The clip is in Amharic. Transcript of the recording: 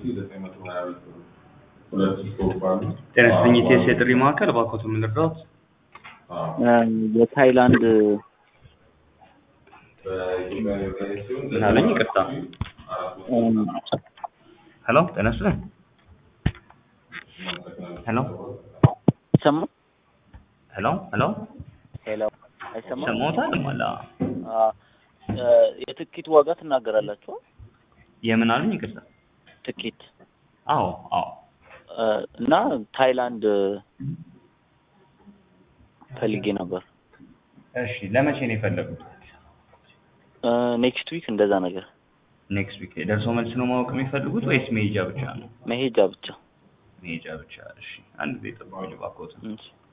ጤና ይስጥልኝ ኢቲኤስ የጥሪ ማዕከል እባክዎት ምን ልርዳዎት? የታይላንድ ምን አለኝ? ይቅርታ። ሄሎ ጤና ይስጥልኝ። ሄሎ ይሰማ ሄሎ ሄሎ ሄሎ አይሰማም? ሰማዎታል? ማላ አ፣ የትኬት ዋጋ ትናገራላችሁ? የምን አሉኝ? ይቅርታ። ትኬት አዎ አዎ አ፣ እና ታይላንድ ፈልጌ ነበር። እሺ ለመቼ ነው የፈለጉት? ኔክስት ዊክ እንደዛ ነገር ኔክስት ዊክ ደርሶ መልስ ነው ማወቅ የሚፈልጉት ወይስ መሄጃ ብቻ ነው? መሄጃ ብቻ። መሄጃ ብቻ። እሺ አንድ ጊዜ ጠብቁኝ እባክዎት። እሺ